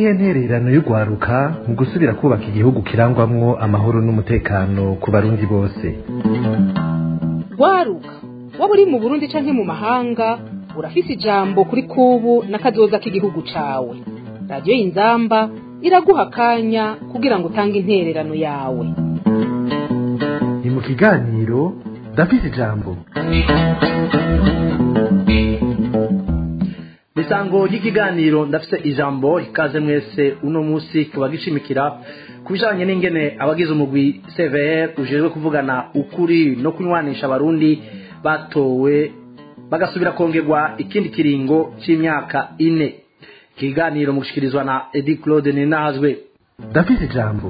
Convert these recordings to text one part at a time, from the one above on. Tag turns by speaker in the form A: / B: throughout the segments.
A: niyo ntererano y'urwaruka mu gusubira kubaka igihugu kirangwamwo amahoro n'umutekano ku barundi bose
B: rwaruka waba uri mu burundi canke mu mahanga urafise ijambo kuri kubu n'akazoza k'igihugu cawe radiyo y'inzamba iraguha akanya kugira ngo utange intererano yawe
A: ni mu kiganiro ndafise ijambo
C: misango ry'ikiganiro ndafise ijambo ikaze mwese uno munsi kiba gishimikira ku bijanye n'ingene abagize umugwi CVR ujejwe kuvugana ukuri no kunywanisha abarundi batowe bagasubira kongerwa ikindi kiringo c'imyaka ine ikiganiro mu gushikirizwa na Edi Claude Ninazwe
A: ndafise ijambo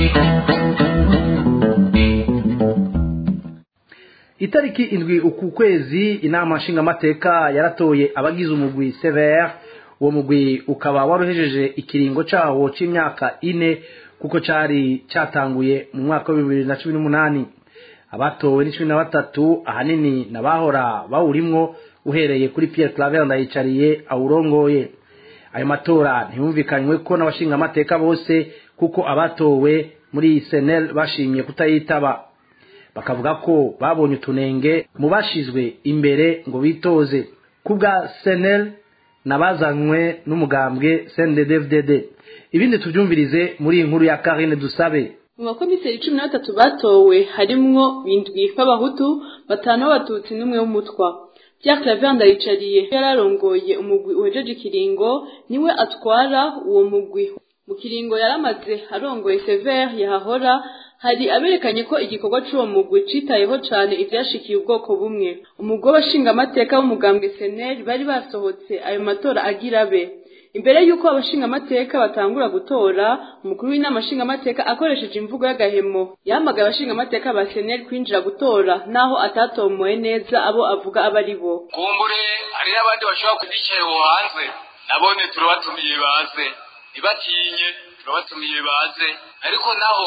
C: itariki indwi uku kwezi inama nshingamateka yaratoye abagize umugwi CVR uwo mugwi ukaba waruhejeje ikiringo cawo c'imyaka ine kuko cari catanguye mu mwaka wa bibiri na cumi n'umunani abatowe ni cumi na batatu ahanini nabahora bawurimwo uhereye kuri Pierre Claver ndayicariye awurongoye ayo matora ntiyumvikanywe ko n'abashingamateka bose kuko abatowe muri senel bashimye kutayitaba bakavuga ko babonye utunenge mu bashizwe imbere ngo bitoze kubwa senel nabazanywe n'umugambwe CNDD-FDD ibindi tubyumvirize muri iyi nkuru ya Karine Dusabe
D: mu bakomiseri cumi na batatu batowe harimwo bindwi b'abahutu batanu b'abatutsi n'umwe w'umutwa Pierre Claver ndayicariye yararongoye umugwi uhejeje ikiringo niwe atwara uwo mugwi mu kiringo yaramaze arongoye Sever yahahora hari aberekanye ko igikorwa c'uwo mugwi citayeho cane ivyashikiye ubwoko bumwe umugwi w'abashingamateka w'umugambwe seneri bari basohotse ayo matora agira abe imbere y'uko abashingamateka batangura gutora umukuru w'inama nshingamateka akoresheje imvugo y'agahemo yahamagaye abashingamateka ba seneri kwinjira gutora naho atatomoye neza abo avuga aba ari bo
E: kumbure hari n'abandi bashobora kuzicaye aho hanze nabone turabatumiye baze ntibatinye turabatumiye baze ariko naho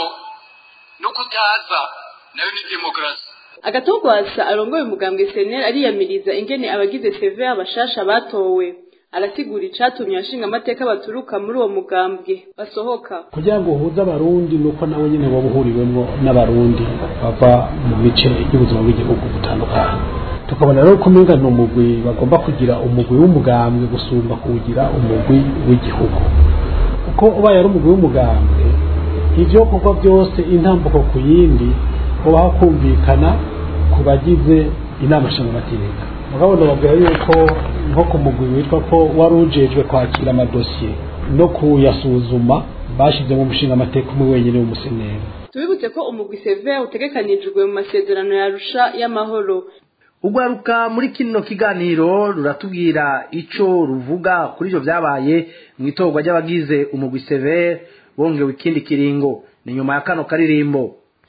E: no kutaza nayo ni demokarasi
D: agatogwasa arongoye umugambwe seneri ariyamiriza ingene abagize seve abashasha batowe arasigura icatumye abashingamateka baturuka muri uwo mugambwe basohoka
F: kugira ngo uhuze abarundi nuko nawe nyine waba uhuriwemwo n'abarundi bava mu bice by'ubuzima bw'igihugu butandukanye tukabona rero ko umenga ni umugwi bagomba kugira umugwi w'umugambwe gusumba kuwugira umugwi w'igihugu kuko ubaye ari umugwi w'umugambwe ivyo kuko byose intambuko ku yindi ubaho kumvikana ku bagize inama nshingamateka mugabo ndababwira yuko nko ku mugwi witwa ko wari ujejwe kwakira amadosiye no kuyasuzuma bashizemo umushingamateka umwe wenyine w'umuseneri
D: tubibutse ko umugwi seve utegekanijwe mu masezerano yarusha y'amahoro
C: ugwaruka muri kino kiganiro ruratubwira ico ruvuga kuri ivyo vyabaye mu itorwa ry'abagize umugwi severe bongewe ikindi kiringo ni nyuma ya kano karirimbo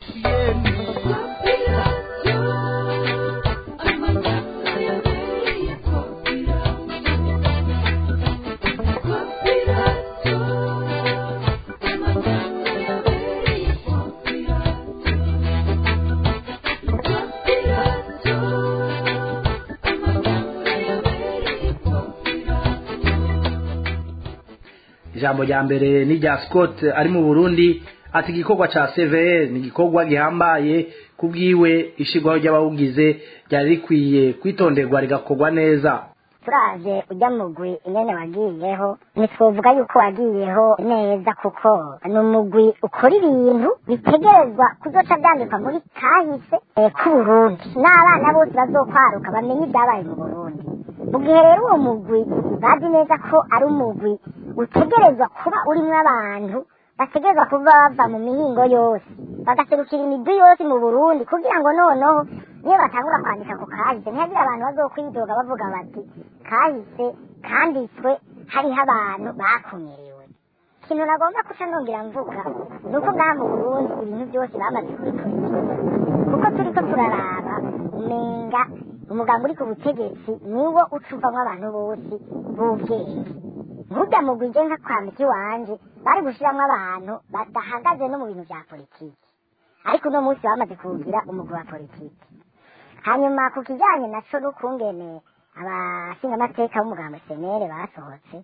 C: ijambo rya mbere ni rya scott ari mu burundi ati igikorwa ca cvr ni igikorwa gihambaye kubwiwe ishirwaho ry'abawugize ryari rikwiye kwitonderwa rigakorwa neza
G: turaje ujya mugwi ingene wagiyeho ntitwovuga yuko wagiyeho neza kuko ni umugwi ukora ibintu bitegerezwa kuzoca byandikwa muri kahise k'uburundi n'abana bose bazokwaruka bamenye ibyabaye mu burundi mu gihe rero uwo mugwi bazi neza ko ari umugwi utegerezwa kuba urimo abantu bategerezwa kuba bava mu mihingo yose bagaserukira imigwi yose mu burundi kugira ngo noneho niyo batangura kwandika ku kahise ntihagire abantu bazokwidoga bavuga bati kahise kanditswe hariho abantu bakumiriwe ikintu nagomba kuca nongera mvuga ni uko ngaha mu burundi ibintu byose bamaze kubikurikira kuko turiko turaraba umenga umugambi uri ku butegetsi niwo ucuvamwo abantu bose b'ubwenge nkurya mugwi nje nka kwambika iwanje bari gushiramwo abantu badahagaze no mu bintu vya politiki ariko uno munsi bamaze kuwugira umugwi wa politiki hanyuma ku kijanye naco n'ukungene abashingamateka b'umugambo senere basohotse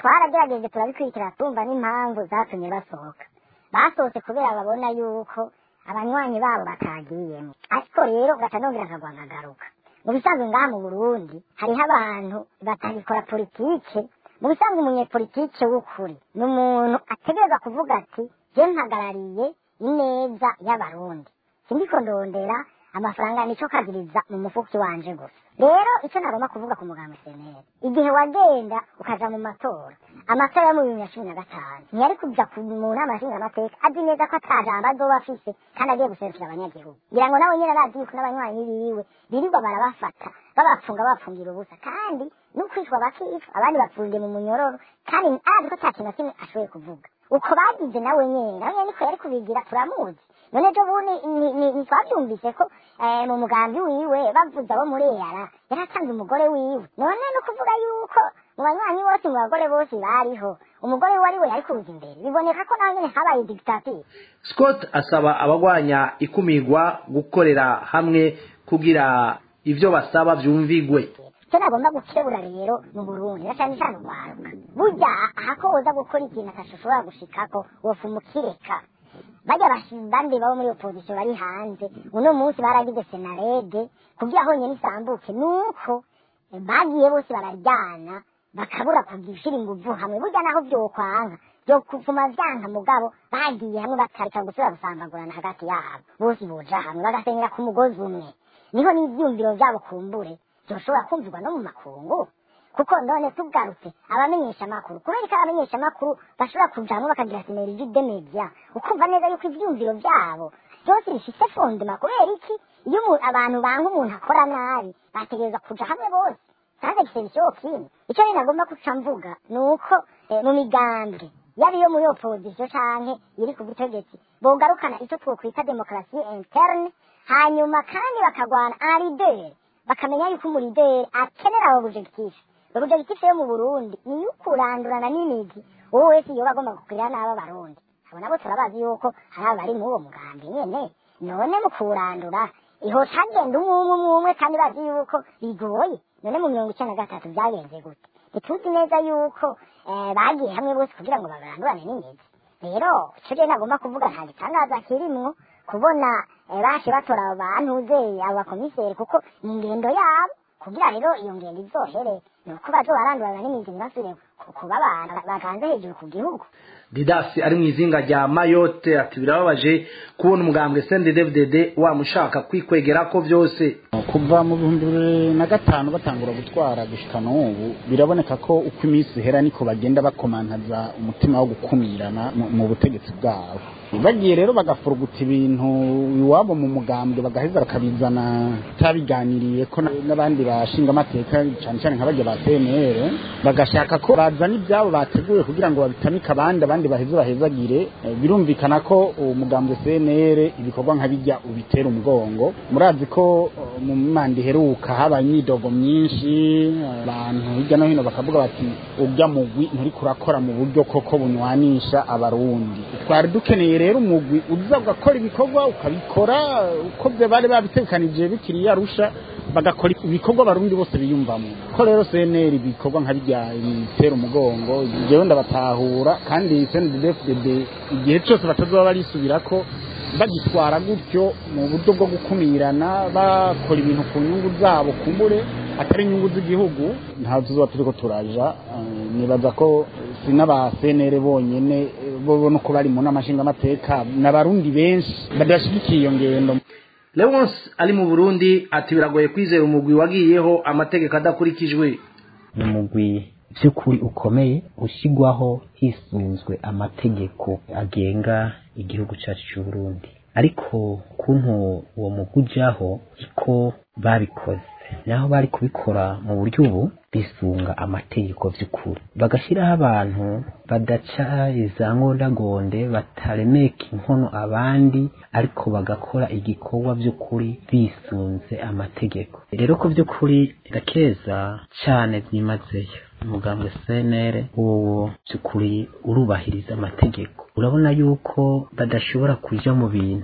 G: twaragerageje turabikurikira tumva n'impamvu zatumye basohoka basohotse kubera babona yuko abanywanyi babo batagiyemo ariko rero gaca nongera akagwa nkagaruka mu bisanzwe ngaha mu burundi hariho abantu batagikora politike mu bisanzwe umunyepolitike w'ukuri ni umuntu ategereza kuvuga ati je mpagarariye ineza y'abarundi sindiko ndondera amafaranga nico kagiriza mu mufuki wanje gusa rero icyo nagomba kuvuga ku muganga seneri igihe wagenda ukaja mu matora amatora yo mu bibiri na cumi na gatanu ntiyari kuja ku- mu nama nshingamateka azi neza ko ata jambo azoba afise kandi agiye guserukira abanyagihugu ngira ngo nawe nyene arazi yuko n'abanywanyi biwe birirwa barabafata babapfunga babapfungira ubusa kandi n'ukwicwa bakicwa abandi bapfungiye mu munyororo kandi arazi ko ata kintu na kimwe ashoboye kuvuga uko bagize nawe nyene nawe nyene niko yari kubigira turamuzi none ejo bundi ni- ni- ntitwabyumvise ko eh, mu mugambi wiwe bavuze abo muri eyara yari atanze umugore wiwe none no kuvuga yuko mu banywanyi bose mu bagore bose bariho umugore we ari we yari kuza imbere biboneka ko nawe nyene habaye dictature
C: scott asaba abagwanya ikumirwa gukorera hamwe kugira ivyo basaba vyumvigwe
G: icyo nagomba gukebura rero mu burundi na cyane cyane urwaruka burya ahako woza gukora ikintu atashobora gushikako wofa umukireka bajya bandi babo muri opozisiyo bari hanze uno munsi baragize senarede kugira honyine isambuke nuko eh, bagiye bose bararyana bakabura kugishyira inguvu hamwe burya naho vyokwanka byo kuvuma vyanka mugabo bagiye hamwe bakareka gusubira gusambagurana hagati yabo bose boja hamwe bagasenyera ku mugozi umwe niho n'ivyumviro vyabo kumbure byoshobora kumvirwa no mu makungu kuko none tugarutse abamenyesha amakuru kubera ko abamenyesha amakuru bashobora kujamwo bakagira sineriji de media ukumva neza yuko ivyumviro vyabo byose bifise fondema kubera iki iyo umu- abantu banga umuntu akora nabi bategereza kuja hamwe bose kandi gifite bishoboka kindi icyo rero nagomba guca mvuga ni uko eh, mu migambi yaba iyo muri opozisiyo canke iri ku butegetsi bogarukana icyo twokwita demokarasi interne hanyuma kandi bakagwana arideri bakamenya yuko umurideri akenera abo objectif objectif yo mu burundi ni yo kurandurana n'imizi wowe wese yoba agomba kukwira n'abo barundi abo nabo turabazi yuko hari abari muri uwo mugambi nyene none mu kurandura iho hagenda umwe umwe umwe umwe kandi bazi yuko bigoye none mu mirongo icenda na gatatu byagenze gute ntituzi neza yuko eh, bagiye hamwe bose kugira ngo barandurane n'imizi rero icyo rero nagomba kuvuga nta gitangaza kirimwo kubona eh, bashe batora abo bantu uzeye abo bakomiseri kuko ni ingendo yabo kugira rero iyo ngendo izohere ni uko bazo barandurana n'imizi ntibasubire ku- kuba abantu baganze hejuru ku gihugu
C: didasi ari mu izinga rya mayotte ati birababaje kubona umugambwe sendedevdede wamushaka kwikwegerako vyose
H: kuva mu bihumbi bibiri na gatanu batangura gutwara gushika n'ubu biraboneka ko uko iminsi ihera niko bagenda bakomantaza umutima wo gukumirana mu- mu butegetsi bwabo bagiye rero bagafuruguta ibintu iwabo mu mugambwe bagaheza bakabizana tabiganiriye ko na- n'abandi bashinga amateka cyane cyane nka bajya ba CNR bagashaka ko bazana ibyabo bateguye kugira ngo babitamike abandi abandi baheze bahezagire Eh, birumvikana ko umugambwe CNR ibikorwa nka bijya ubitera umugongo murazi ko eh, mu manda iheruka habaye imyidogo myinshi abantu hirya no hino bakavuga bati urya mugwi nturi kurakora mu buryo koko bunywanisha abarundi twari dukeneye rero umugwi uza ugakora ibikorwa ukabikora uko byo bari babitekanije bikiri yarusha bagakora ibikorwa abarundi bose biyumvamo ko rero CNR ibikorwa nka bijya bitera umugongo jewe ndabatahura kandi CNDD-FDD igihe cyose batazoba barisubirako bagitwara gutyo mu buryo bwo gukumirana bakora ibintu ku nyungu zabo kumbure atari inyungu z'igihugu ntabwo tuzoba turiko turaja eh, nibaza ko si n'aba CNR bonyene eh, bo no ko bari mu nama nshingamateka n'abarundi benshi badashigikiye iyo ngendo
C: leonce ari mu burundi ati biragoye kwizera umugwi wagiyeho amategeko adakurikijwe
I: ni umugwi by'ukuri ukomeye ushyirwaho hisunzwe amategeko agenga igihugu cyacu cy'u Burundi ariko kuntu uwo mugwi ujyaho iko babikoze naho bari kubikora mu buryo ubu bisunga amategeko by'ukuri bagashyiraho abantu badaca iza ngondagonde bataremeka inkono abandi ariko bagakora igikorwa by'ukuri bisunze amategeko rero ko by'ukuri ndakeza cyane byimazeyo umugambwe CNR wowo by'ukuri urubahiriza amategeko urabona yuko badashobora kuja mu bintu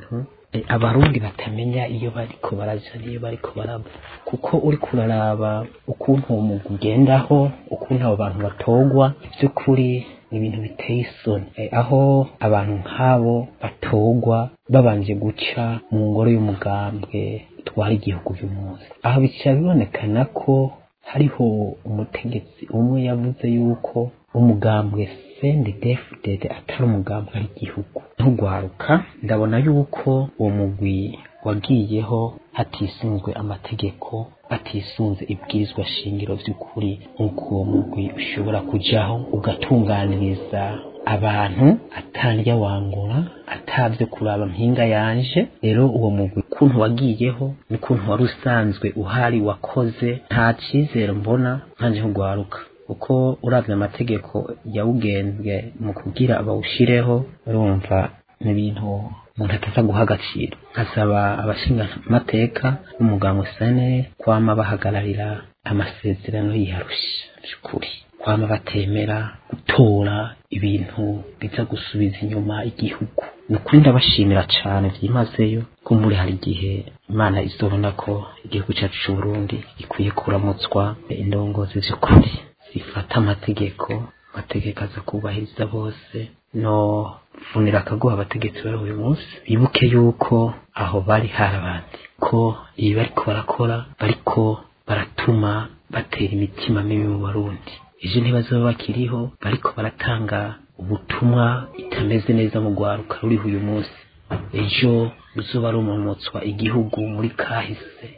I: eh, abarundi batamenya iyo bariko baraja n'iyo bariko barava kuko uri kuraraba ukuntu uwo mugwi ugendaho ukuntu abo bantu batogwa by'ukuri ni ibintu biteye isoni Eh, aho abantu nk'abo batogwa babanje guca mu ngoro y'umugambwe utwara igihugu uyu munsi aho bica bibonekana ko hariho umutegetsi umwe yavuze yuko umugambwe CNDD-FDD atari umugambwe ari igihugu ntugwaruka ndabona yuko uwo mugwi wagiyeho hatisunzwe amategeko hatisunze ibwirizwa shingiro by'ukuri nk'uko uwo mugwi ushobora kujaho ugatunganiriza abantu atarya wangura atavyo kuraba mpinga yanje rero uwo mugwi ukuntu wagiyeho n'ukuntu wari usanzwe uhari wakoze nta cizere mbona nkanje nkugwaruka uko uravye amategeko yawugenzwe mu kugira bawushireho urumva ni ibintu umuntu ataza guha agaciro nkasaba abashingamateka n'umuganga usane kwama bahagararira amasezerano yiharusha by'ukuri kwama batemera gutora ibintu biza gusubiza inyuma igihugu ni ukuri ndabashimira cane byimazeyo ko muri hari igihe imana izobona ko igihugu cyacu c'uburundi gikwiye kuramutswa indongozi z'ukuri zifata amategeko amategeko aza kubahiriza bose no vunira akaguha abategetsi bari uyu munsi bibuke yuko aho bari hari abandi ko ibi bariko barakora bariko baratuma batera imitima mibi mu barundi ejo ntibazaba bakiriho bariko baratanga ubutumwa itameze neza mu rwaruka ruriho uyu munsi ejo ruzoba rumomotswa igihugu muri kahise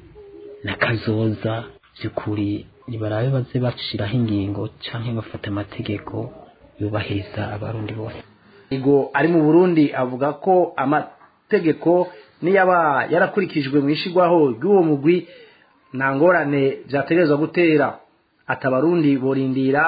I: na kazoza by'ukuri nibarabe baze bashiraho ingingo canke bafata amategeko yubahiriza abarundi bose
C: Igo ari mu Burundi avuga ko amategeko niyaba yarakurikijwe mu ishigwaho ry'uwo mugwi nta ngorane vyategerezwa gutera atabarundi borindira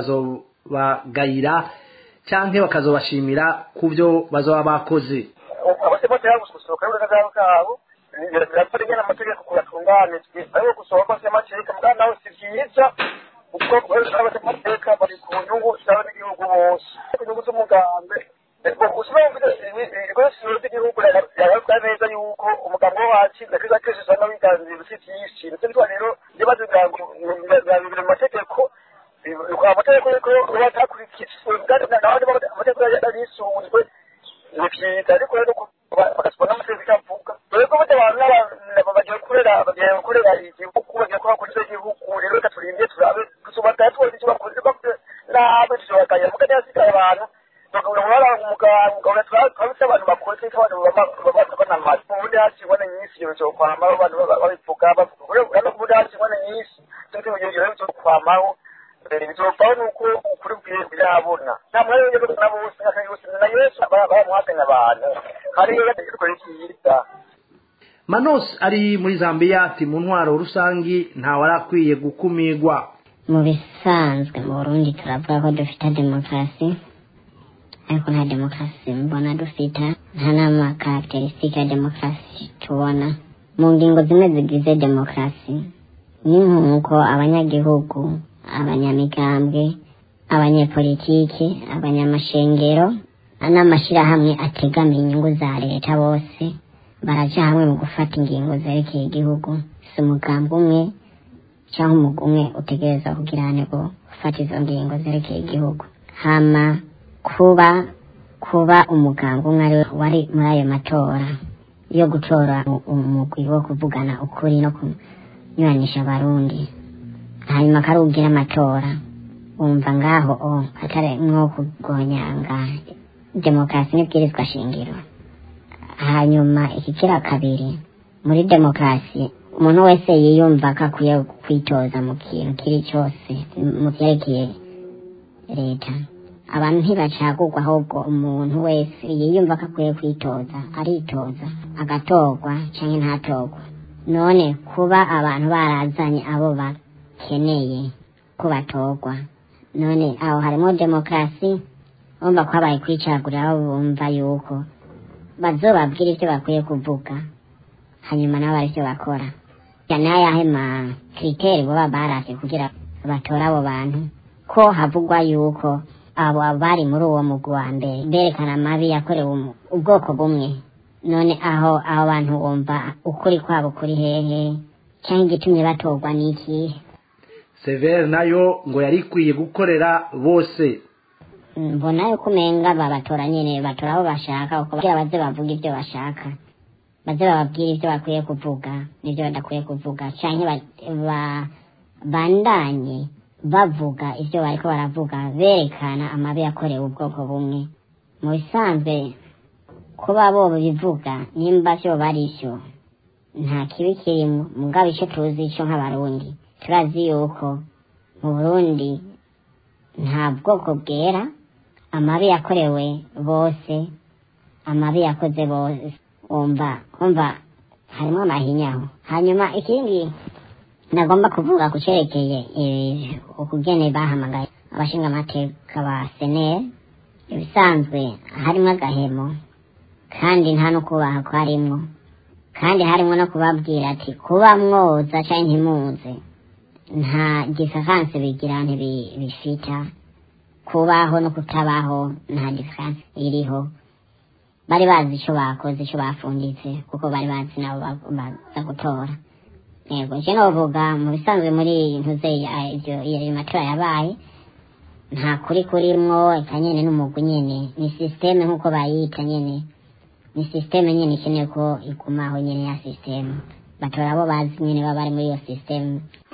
C: bakazobagayira canke bakazobashimira ku byo bazoba bakoze
J: abose bose yagususuruka y'uburenganzira bwabo birapfa rimwe n'amategeko kubatunganijwe ariko gusohoka kw'amateka mbwa nawe si vyiza kuko amateka bari ku nyungu zabo n'igihugu bose ku nyungu z'umugambi usibye mvuze ibikoresho by'igihugu yaravuga neza yuko umugambi wo watsinze kiza kenshi usanga wiganzira si vyinshi ndetse bitwa rero ibibazo bya bibiri mu mategeko amategeko yuko batakurikijwe amategeko yarisunzwe ni vyiza ariko rero bagasubona amategeko avuga dore ko burya abantu bagiye gukorera bagiye gukorera igihugu bagiye kuhakorera igihugu rero reka turinde turabe tusubataya tubona icyo bakoze bakoze nabi tuzobagaya muga ntihasigaye abantu bakabura umuganga twabise abantu bakoze ko abantu banamaze ubundi hakibona nyinshi ibyo bizokwamaho abantu babivuga bavuga urabona ko ubundi hakibona nyinshi tuzi mu gihe ibyo bizokwamaho bizovaho nuko ukuri birabona nta mwanya w'ibyo na bose n'akandi bose na yesu bamuhakanya abantu hariyo bategekwa ryiza
C: Manos ari muri Zambia ati mu ntwaro rusangi nta warakwiye gukumirwa
G: mu bisanzwe mu burundi turavuga ko dufite demokarasi ariko nta demokarasi mbona dufite nta n'amakarakiterisitike ya demokarasi tubona mu ngingo zimwe zigize demokarasi ni nk'uko abanyagihugu abanyamigambwe abanyepolitiki abanyamashengero n'amashyirahamwe ategamiye inyungu za leta bose baraja hamwe mu gufata ingingo zerekeye igihugu si umugambi umwe cyangwa umugwi umwe utegereza kugirane ngo ufata izo ngingo zerekeye igihugu hama kuba kuba umugambi umwe ari wari muri ayo matora yo gutora umugwi wo kuvugana ukuri no kunyuranisha abarundi hanyuma akarugira amatora wumva ngaho o atari nko kugonyanga demokarasi n'ibwirizwa shingiro hanyuma ikikira kabiri muri demokarasi umuntu wese yiyumva ko akwiye kwitoza mu kintu kiri cyose mu byerekeye leta abantu ntibacagurwa ahubwo umuntu wese yiyumva ko akwiye kwitoza aritoza agatorwa cyangwa ntatorwa none kuba abantu barazanye abo bakeneye ko batorwa none aho harimo demokarasi bumva ko habaye kwicagurira aho bumva yuko bazobabwira ibyo bakwiye kuvuga hanyuma nabo bari icyo bakora cyane ayahe ma kiriteri baba barase kugira batore abo bantu ko havugwa yuko abo bari muri uwo mugwi wa mbere berekana amabi yakorewe ubwoko bumwe none aho aho bantu wumva ukuri kwabo kuri hehe cyangwa igitumye batorwa n'ikihe
C: severe nayo ngo yari ikwiye gukorera bose
G: mbona yuko umenga babatora nyine batora abo bashaka kugira baze bavuga ibyo bashaka baze bababwira ibyo bakwiye kuvuga n'ibyo badakwiye kuvuga cyangwa bandanye bavuga ibyo bariko baravuga berekana amabi yakorewe ubwoko bumwe mu bisanzwe kuba bo bivuga nimba byo barisyo nta kibi kirimo mugabo icyo tuzi icyo nk'abarundi turazi yuko mu burundi nta bwoko bwera amabi yakorewe bose amabi yakoze bose wumva wumva harimo amahinyaho hanyuma ikindi nagomba kuvuga ku cyerekeye ukugene bahamagaye abashinga amateka ba seneri ibisanzwe harimo agahemo kandi nta no kubaha kwarimwo kandi harimo no kubabwira ati kuba mwoza cyangwa ntimuze nta diferanse bigira ntibifita kubaho no kutabaho nta diferanse iriho bari bazi icyo bakoze icyo bafunditse kuko bari bazi nabo baza gutora yego icyo navuga mu bisanzwe muri ntuze iyo matora yabaye nta kuri kurimwo eka nyine n'umugwi nyine ni sisiteme nk'uko bayita nyine ni sisiteme nyine ikeneye ko igumaho nyine ya sisiteme batora abo bazi nyine baba bari muri iyo sisiteme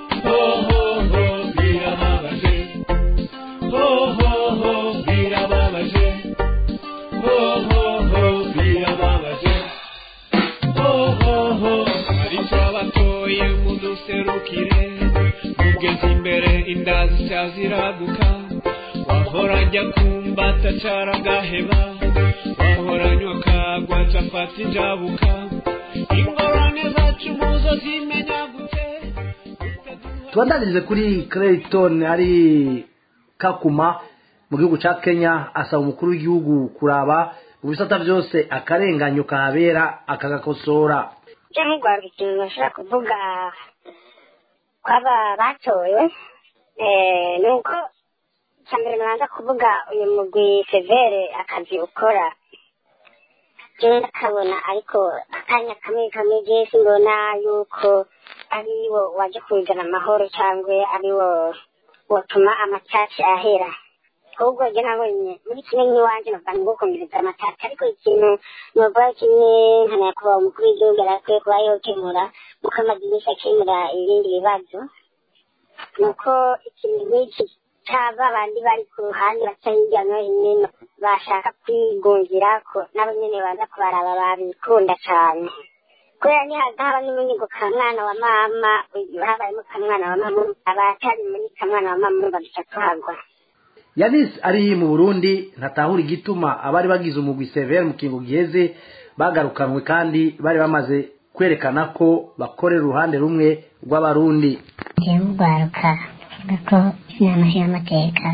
K: serukire ugeze imbere inda ziraguka wahora ajya kumbata caragaheba wahoranywa kagwa capata injabuka ingorane zacu muzo zimenya gute
C: tubandanyirize kuri Clayton ari kakuma mu gihugu ca Kenya asaba umukuru w'igihugu kuraba mu bisata byose akarenganyo kahabera akagakosora
G: cyangwa rwanda ikintu bashobora kuvuga kwaba batoye ni uko icya mbere nabanza kuvuga uyu mugwi severe akazi ukora jewe ndakabona ariko akanya kamwe kamwe jewe simbona yuko ari wo waje kuzana amahoro cyangwa ari wo wotuma amacaci ahera ahubwo njye nabonye muri kimwe nk'iwanjye navuga ngo gukomeza amacaci ariko ikintu novuga kimwe nka nyakubahwa umukuru w'igihugu arakwiye kuba yokemura muko amaze iminsi akemura ibindi bibazo ni uko ikintu nk'iki cyaba abandi bari ku ruhande baca hirya no hino bashaka kwigungira ko nabo nyine baza kubaraba babikunda cyane kubera nihagaba n'umunyigo ka mwana wa mama habayemo ka mwana wa mama abatari muri ka mwana wa mama baduca tuhagwa
C: yanis ari mu burundi ntatahura igituma abari bagize umugwi severe mu kingo giheze bagarukanwe kandi bari bamaze kwerekana ko bakorera uruhande rumwe rw'abarundi
G: njyewe urwaruka avuga ko inama y'amateka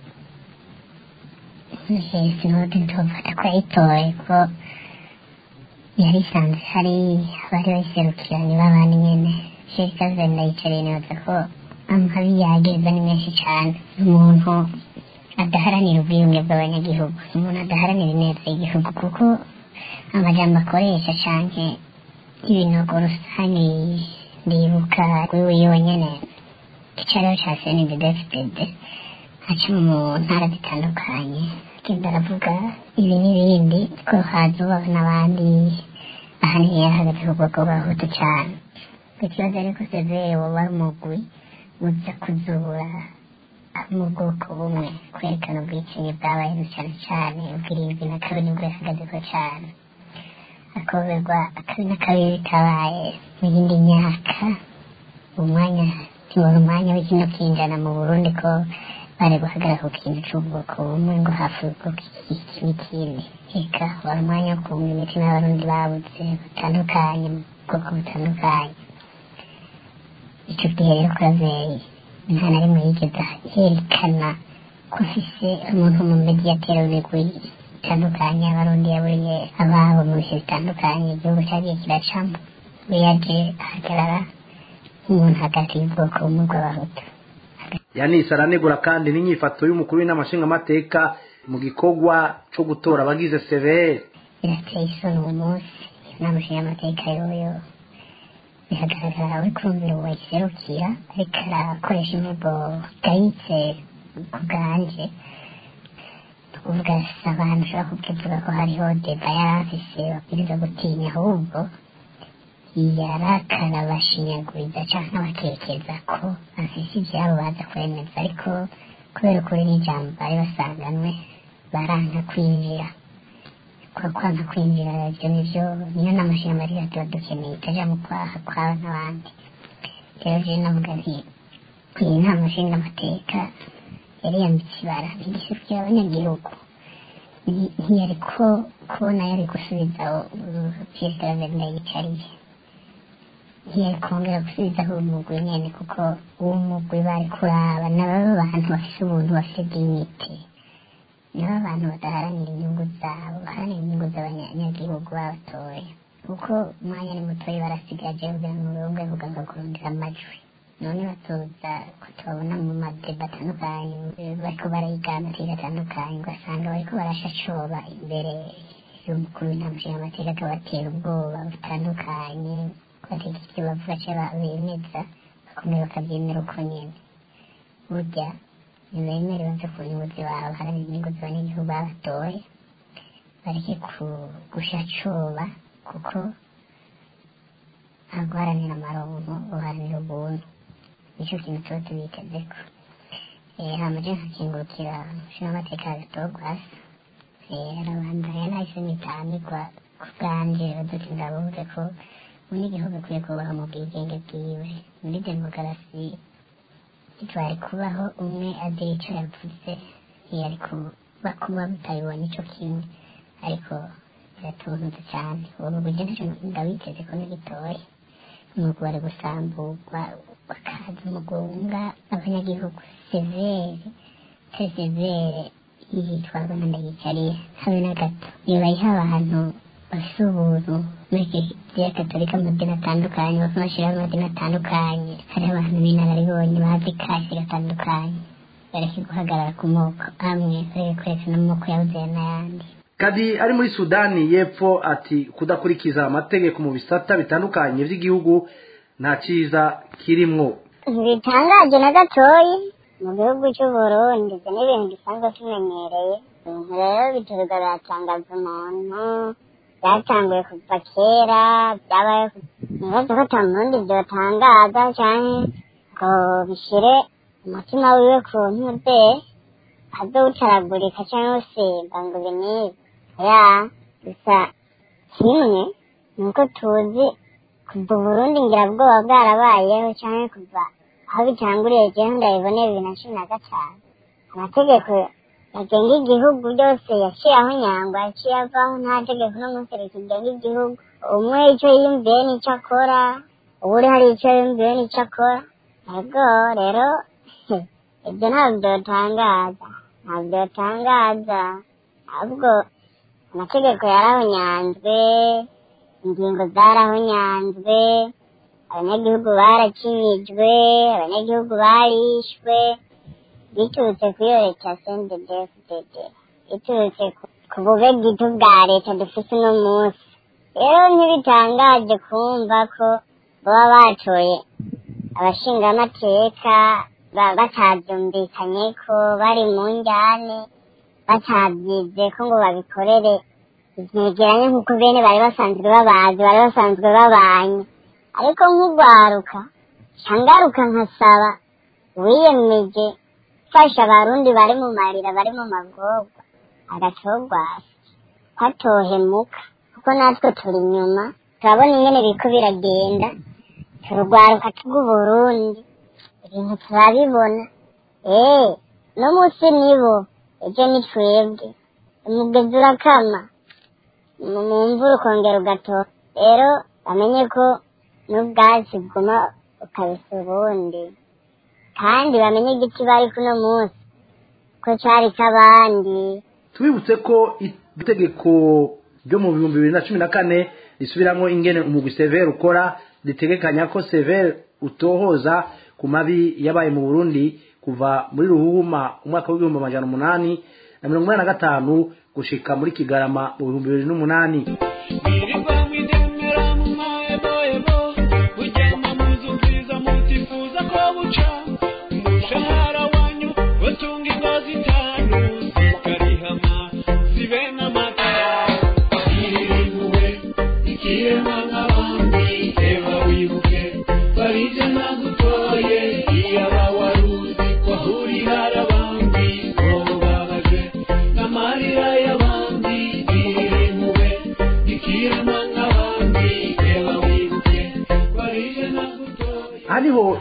G: sinode ntufata ko yayitoye ko yari isanzwe hari abari bayiserukiranye b'abandi nyene sherika zenda yicariye nibaza ko amabi yageza ni menshi cyane umuntu adaharanira ubwiyunge bw'abanyagihugu umuntu adaharanira ineza y'igihugu kuko amajambo akoresha canke ibinogo rusange ndibuka kuri yonyene icyariho ca snddfdd aca mu ntara zitandukanye agenda aravuga ibi n'ibindi ko hazubaho n'abandi ahanini yarahagaze ku bwoko bw'abahutu cane ikibazo ariko severe woba ari umugwi uza kuzura mu bwoko bumwe kwerekana ubwicanyi bwabayeho cyane cyane ubwirindwi na kabiri nibwo yahagazeho cyane akoberwa akabi n'akabi bitabaye mu yindi myaka umwanya ntibona umwanya w'ikino kinjana mu burundi ko bari guhagarara ku kintu cy'ubwoko bumwe ngo hafi ubwoko iki n'ikindi reka wari umwanya wo kumva imitima y'abarundi babuze batandukanye mu bwoko butandukanye icyo gihe rero kuraveye nta na rimwe yigeze yerekana ko afise umuntu mu mediyateri w'imigwi itandukanye abarundi yaburiye ababo mu bihe bitandukanye igihugu cyagiye kiracamo we yaje ahagarara nk'umuntu hagati y'ubwoko bumwe bw'abahutu
C: yanis aranegura kandi n'inyifato y'umukuru w'inamashingamateka mu gikorwa cyo gutora abagize severe
G: birateye isoni uwo munsi inama nshingamateka yoyo biragaragara uri kumvira uwo wayiserukira ariko arakoresha imvugo gayitse ku bwanje ni ukuvuga si abantu ushobora kukivuga ko hariho deba yari afise babwiriza gutinya ahubwo yarakara bashinyaguriza canke bakekeza ko afise ivyabo baza kwemeza ariko kubera ukuri n'ijambo bari basanganwe baranka kwinjira kwa kwanga kwinjira ivyo nivyo niyo n'amashina marira tuba dukeneye itaja mu kwaha kwawe n'abandi rero je navuga nti iyi nama nshingamateka yari yambitse ibara ntigisukira abanyagihugu Nti- ntiyari ko kubona yari gusubiza perezida w'amerika yicariye ntiyari kongera gusubizaho umugwi nyene kuko uwo mugwi bari kuraba nababo bantu bafise ubuntu bafise dignity nibo abantu badaharanira inyungu zabo baharanira inyungu z'abanyagihugu babatoye kuko umwanya ni mutoya barasigaje kugira ngo bumve kugaga kurondera amajwi none batoza ko tubabona mu madeba atandukanye bariko barayiganira atandukanye ugasanga bariko barashacoba imbere y'umukuru w'inama nshingamateka akabatera ubwoba butandukanye bateka ivyo bavuga ca bemeza bakomeye bakavyemera uko nyene burya ntibemere bave ku nyungu z'iwabo haranira inyungu z'abanyagihugu babatoye bareke ku- gushacoba kuko ntabwo uharanira amaronko uharanira ubuntu nicyo kintu tuba tubitezeko Eh, hama je nkakingurukira nshingamateka gatogwasa arabandanya nahise nitambirwa ku bwanje baduti ndabuze ko umunyagihugu akwiye kubaho mu bwigenge bwiwe muri demokarasi ntitwari kubaho umwe agira ico yavuze ntiyari kuba kuba mutabibonye ico kimwe ariko biratunze cyane ubu buryo ntacyo ndabiteze ko n'igitoya nuko bari gusamburwa bakaza umugunga abanyagihugu severe très severe yitwarwa na ndayicariye habe na gato iyo bayiha abantu bafise ubuntu muri kiliziya katolika mu madini atandukanye bafite amashyirahamwe amadini atandukanye hariho abantu b'inararibonye bazi kasi gatandukanye bareke guhagarara ku moko amwe bareke kwerekana amoko yabuze n'ayandi
C: kadi ari muri sudani y'epfo ati kudakurikiza amategeko mu bisata bitandukanye by'igihugu nta cyiza kirimwo
G: ntibitangaje na gatoyi mu gihugu cy'uburundi ibyo ni ibintu dusanzwe tumenyereye ibintu rero bituruka biratangaza umuntu byatanguye kuva kera byabaye nibaza ko ata murundi byotangaza cyane ngo bishyire umutima wiwe ku ntude azowutaragurika cyangwa se ngo binibe ya gusa kimwe ni uko tuzi kuva uburundi ngira bwoba bwarabayeho cyangwa kuva aho bitanguriye jewe ndabiboneye bibiri na cumi na gatanu amategeko agenga igihugu byose yaciye aho nyangwa yaciye avaho nta tegeko n'umunsi rikigenga igihugu umwe icyo yiyumviye n'icyo akora uwuri hari icyo yiyumviye n'icyo akora ego rero ibyo ntabwo byotangaza ntabwo byotangaza ahubwo amategeko yarahonyanzwe ingingo zarahonyanzwe abanyagihugu barakinyijwe abanyagihugu barishwe biturutse kuri iyo leta ya sendedefudede biturutse ku- ku bube bwite bwa leta dufite uno munsi rero ntibitangaje kumva ko baba batoye abashingamateka ba- batabyumvikanye ko bari mu njyane batabyize ko ngo babikorere vyegeranye nk'uko bene bari basanzwe babazi bari basanzwe babanye ariko nk'urwaruka cangaruka nkasaba wiyemeje fasha abarundi bari mu marira bari mu magorwa agatogwasi kwatohemuka kuko natwe turi inyuma turabona ingene biriko biragenda turugwaruka tw'uburundi ibintu turabibona ee no munsi nibo ejo ni twebwe umugezi urakama mu mu mvura ukongera ugatoha rero bamenye ko n'ubwatsi bwuma ukabisa ubundi kandi bamenye igiti bari kuno munsi ko cari k'abandi
C: tubibutse ko itegeko ryo mu bihumbi bibiri na cumi na kane risubiramo ingene umugwi severe ukora ritegekanya ko severe utohoza ku mabi yabaye mu burundi kuva muri ruhuma umwaka w'ibihumbi amajana umunani na mirongo inani na gatanu gushika muri kigarama mu bihumbi bibiri n'umunani
K: Birirwa mw'idema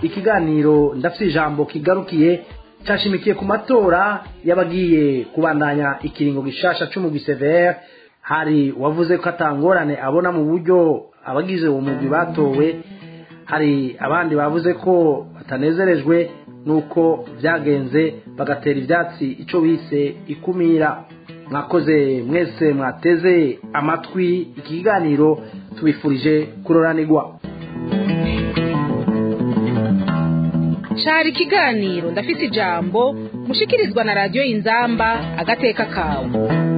C: ikiganiro ndafite ijambo kigarukiye cyashimikiye ku matora y'abagiye kubandanya ikiringo gishasha c'umugwi severe hari wavuze ko atangorane abona mu buryo abagize uwo mugwi batowe hari abandi bavuze ko batanezerejwe nuko byagenze bagatera ibyatsi icyo bise ikumira mwakoze mwese mwateze amatwi iki kiganiro tubifurije kuroranirwa
B: cari ikiganiro ndafite ijambo mushikirizwa na radiyo inzamba agateka kawe